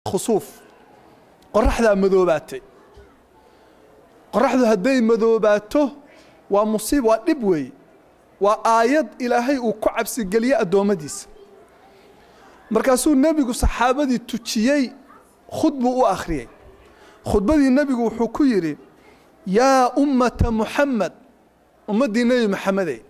khusuuf qoraxdaa madoobaatay qoraxdu hadday madoobaato waa musiib waa dhib weeye waa aayad ilaahay uu ku cabsigeliye addoommadiisa markaasuu nebigu saxaabadii tujiyey khudbuu u akhriyey khudbadii nebigu wuxuu ku yidhi yaa ummata muxamed ummaddii nebi maxamedey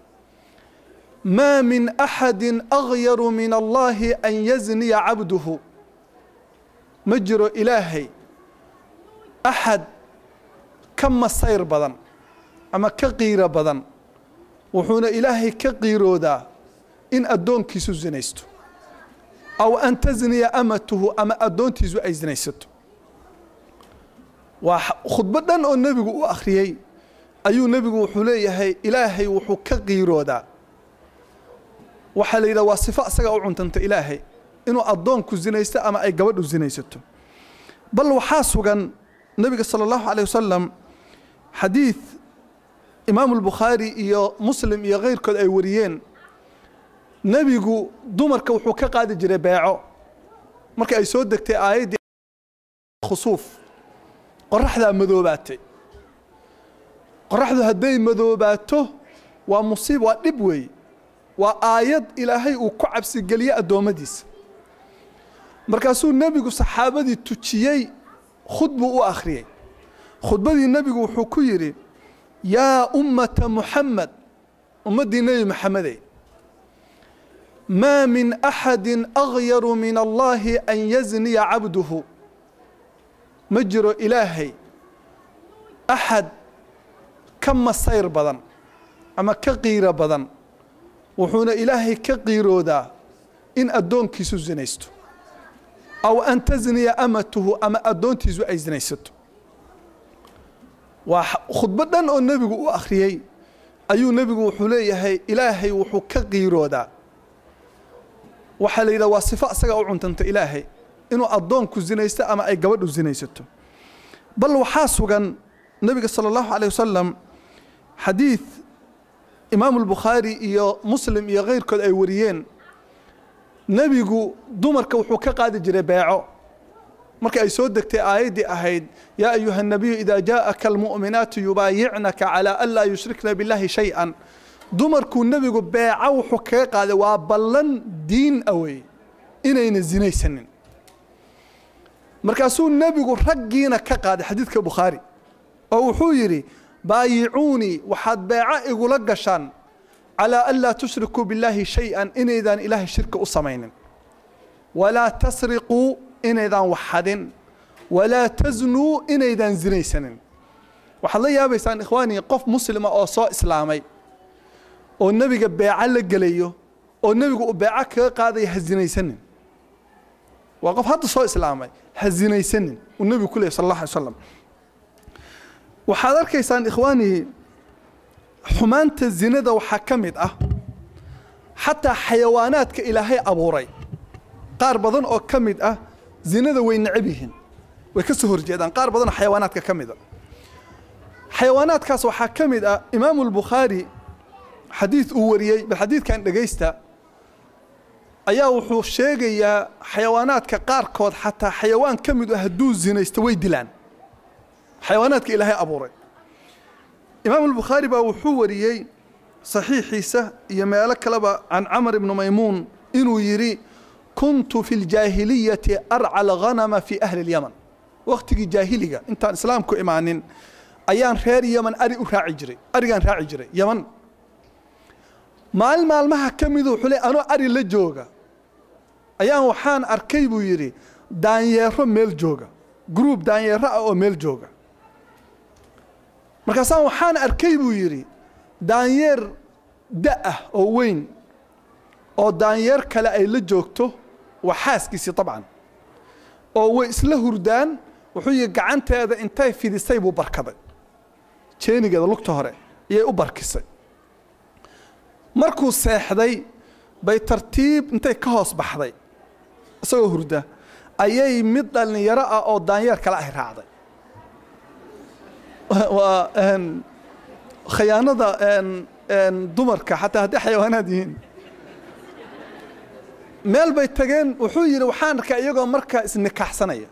maa min axadi agyaru min allahi an yazniya cabduhu ma jiro ilaahay axad ka masayr badan ama ka qiiro badan wuxuuna ilaahay ka qiiroodaa in addoonkiisu zinaysto aw an tasniya amatuhu ama addoontiisu ay zinaysato waa khudbo dhan oo nebigu u akhriyey ayuu nebigu wuxuu leeyahay ilaahay wuxuu ka qiiroodaa waxaa la yidhaha waa sifo isaga u cuntanta ilaahay inuu addoonku zinaysto ama ay gabadhu zinaysato bal waxaa sugan nebiga sala allahu caleyh wasalam xadiid imaamu albukhaari iyo muslim iyo keyrkood ay wariyeen nebigu dumarka wuxuu ka qaadi jiray beeco marka ay soo degtay aayaddii khusuuf qoraxdaa madoobaatay qoraxdu hadday madoobaato waa musiib waa dhib weeye waa aayad ilaahay uu ku cabsigeliye addoommadiisa markaasuu nebigu saxaabadii tujiyey khudbuu u akhriyey khudbadii nebigu wuxuu ku yidhi yaa ummata muxamed ummaddii nebi maxamedey maa min axadi agyaru min allahi an yazniya cabduhu ma jiro ilaahay axad ka masayr badan ama ka qiiro badan wuxuuna ilaahay ka qiiroodaa in addoonkiisu zinaysto aw an tasniya amatuhu ama addoontiisu ay zinaysato waa khudbo dhan oo nebigu u akhriyey ayuu nebigu wuxuu leeyahay ilaahay wuxuu ka qiiroodaa waxaa la yidhaha waa sifo isaga u cuntanta ilaahay inuu addoonku zinaysto ama ay gabadhu zinaysato bal waxaa sugan nebiga sala allahu caleyh wasalam xadiid imaamu albukhaari iyo muslim iyo keyrkood ay wariyeen nebigu dumarka wuxuu ka qaadi jiray beeco marka ay soo degtay aayaddii ahayd yaa ayuha nabiyu idaa jaaءaka almu'minaatu yubaayicnaka calaa an laa yushrikna biاllahi shay-an dumarkuu nebigu beeco wuxuu kaga qaaday waa ballan diin a wey inayna zinaysanin markaasuu nebigu raggiina ka qaaday xadiidka bukhaari oo wuxuu yidhi baayicuunii waxaad beeco igula gashaan calaa an laa tushrikuu billaahi shay-an inaydaan ilaahay shirka u samaynin walaa tasriquu inaydaan waxxadin walaa tasnuu inaydaan zinaysanin waxaad la yaabaysaan ikhwaanii qof muslima oo soo islaamay oo nebiga beeco la gelayo oo nebigu uu beeco kaga qaadaya ha zinaysanin waa qof hadda soo islaamay ha zinaysanin uu nebigu ku leeyay sal allah alay slam waxaad arkaysaan ikhwaanii xumaanta zinada waxaa ka mid ah xataa xayawaanaadka ilaahay abuuray qaar badan oo ka mid ah zinada way necab yihiin way ka soo horjeedaan qaar badanoo xayawaanaadka ka mid a xayawaanaadkaas waxaa ka mid ah imaamu albukhaari xadiid uu wariyey bal xadiidkan dhegaysta ayaa wuxuu sheegayaa xayawaanaadka qaarkood xataa xayawaan ka mid ah hadduu zinaysto way dilaan xayawaanaadka ilaahay abuuray imaamu albukhaari baa wuxuu wariyey saxiixiisa iyo meelo kaleba can camar ibni maymuun inuu yidhi kuntu fi ljaahiliyati arca alghanama fi ahli lyaman wakhtigii jaahiliga intaan islaamku imaanin ayaan reer yaman ari u raaci jiray arigaan raaci jiray yaman maalin maalmaha ka midu wuxuu le anoo ari la jooga ayaan waxaan arkay buu yidhi daanyeero meel jooga gruub daanyeero ah oo meel jooga markaasaan waxaan arkay buu yidhi daanyeer da ah oo weyn oo daanyeer kale ay la joogto waa xaaskiisii dabcan oo way isla hurdaan wuxuu yihi gacanteeda intay fidisay buu barkaday jeenigeeda lugta hore ayay u barkisay markuu seexday bay tartiib intay ka hoos baxday isagoo hurda ayay mid dhallinyaro ah oo daanyeer kale ay raacday waa khayaanada dumarka xataa hadday xayawaanaad yihiin meel bay tageen wuxuu yidhi waxaan arkaa iyagoo markaa isnikaaxsanaya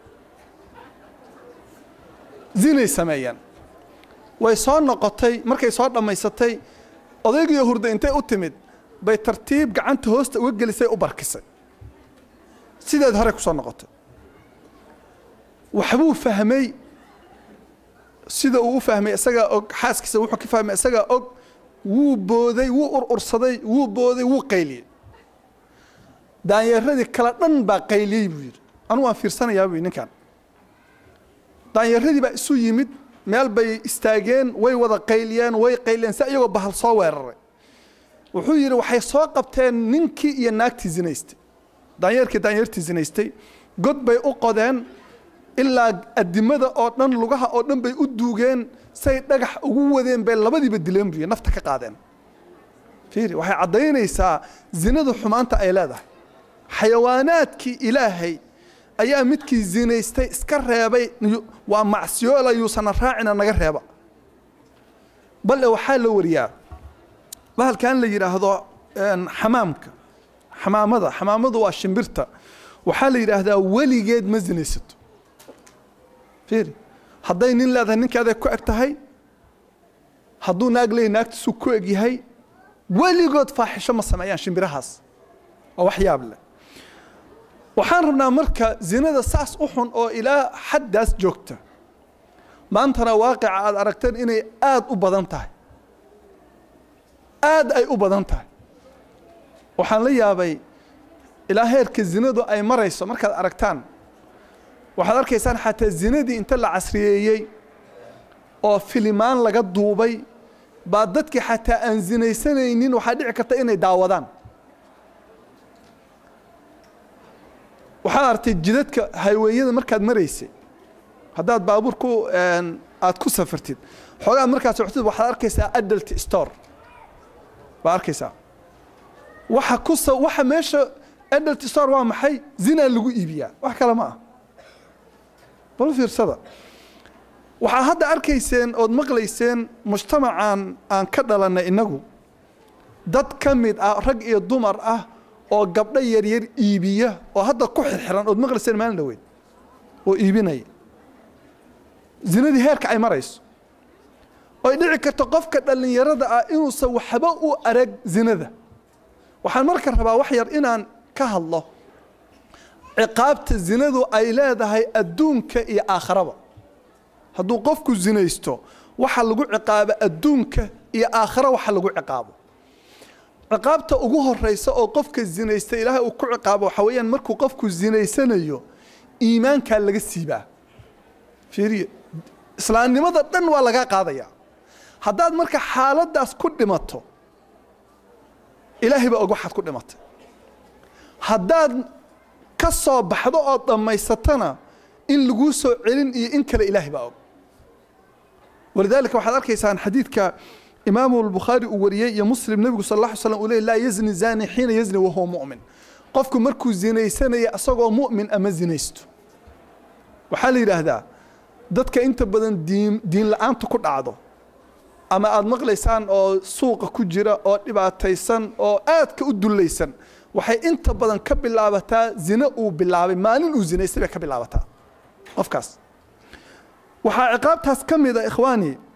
zinay sameeyeen way soo noqotay markay soo dhammaysatay odaygiiyo hurda intay u timid bay tartiib gacanta hoosta uga gelisay u barkisay sideed hore ku soo noqotay waxbuu fahmay sida uu u fahmay isagaa og xaaskiisa wuxuu ka fahmay isagaa og wuu booday wuu urursaday wuu booday wuu qayliyey daanyeeradii kale dhan baa qayliyey buu yidhi anu waan fiirsanayaa buu ninkan daanyeeradii baa isu yimid meel bay istaageen way wada qayliyeen way qayliyeen si iyagoo bahal soo weeraray wuxuu yidhi waxay soo qabteen ninkii iyo naagtii zinaystay daanyeerkii daanyeertii zinaystay god bay u qodeen ilaa adimada oo dhan lugaha oo dhan bay u duugeen say dhagax ugu wadeen bay labadiiba dileen buy nafta ka qaadeen fiiri waxay caddaynaysaa zinadu xumaanta ay leedahay xayawaanaadkii ilaahay ayaa midkii zinaystay iska reebay waa macsiyoola yuusana raacina naga reeba bale waxaa la wariyaa bahalkan la yidhaahdo xamaamka xamaamada xamaamadu waa shimbirta waxaa la yidhaahdaa weligeed ma zinaysato fiiri hadday nin leedahay ninkeeday ku eg tahay hadduu naag leeyahy naagtiisuu ku eg yahay weligood faaxisho ma sameeyaan shimbirahaas waa wax yaab leh waxaan rabnaa marka zinada saas u xun oo ilaa xaddaas joogta maantana waaqica aad aragteen inay aada u badan tahay aad ay u badan tahay waxaan la yaabay ilaa heerka zinadu ay marayso markaad aragtaan waxaad arkaysaan xataa zinadii inta la casriyeeyey oo filimaan laga duubay baa dadkii xataa aan zinaysanaynin waxaa dhici karta inay daawadaan waxaad artay jidadka hayweeyada markaad maraysay haddaad baabuur ku aad ku safartid xoogaad markaad socotid waxaad arkaysaa adult store baad arkaysaa waxa ku waxa meesha adult store waa maxay zinaa lagu iibiyaa wax kale ma ah bal fiirsada waxaad hadda arkayseen ood maqlayseen mujtamacan aan ka dhalanay innagu dad ka mid ah rag iyo dumar ah oo gabdho yaryar iibiya oo hadda ku xirxiran ood maqlayseen maalin dhaweyd oo iibinaya zinadii heerka ay marayso oy dhici karto qofka dhallinyarada ah inuusan waxba u arag zinada waxaan marka rabaa wax yar inaan ka hadlo ciqaabta zinadu ay leedahay adduunka iyo aakharaba hadduu qofku zinaysto waxa lagu ciqaabo adduunka iyo aakhara waxa lagu ciqaabo ciqaabta ugu horeysa oo qofka zinaysta ilaahay uu ku ciqaabo waxa weeyaan markuu qofku zinaysanayo iimaankaa laga siibaa fiiriye islaamnimada dhan waa lagaa qaadayaa haddaad marka xaaladdaas ku dhimato ilaahay baa og waxaad ku dhimatay haddaad ka soo baxdo ood dhammaysatana in laguu soo celin iyo in kale ilaahay baa og walidaalika waxaad arkaysaan xadiidka imaamu albukhaari uu wariyey iyo muslim nebigu sal alla ly slam uu ley laa yazni zani xiina yazni wahuwa mu'min qofku markuu zinaysanaya isagoo mu'min ama zinaysto waxaa la yidhaahdaa dadka inta badan diin diin la-aanta ku dhacdo ama aada maqlaysaan oo suuqa ku jira oo dhibaataysan oo aadka u dullaysan waxay inta badan ka bilaabataa zine uu bilaabay maalin uu zinaystay bay ka bilaabataa qofkaas waxaa ciqaabtaas ka mid a ikhwaani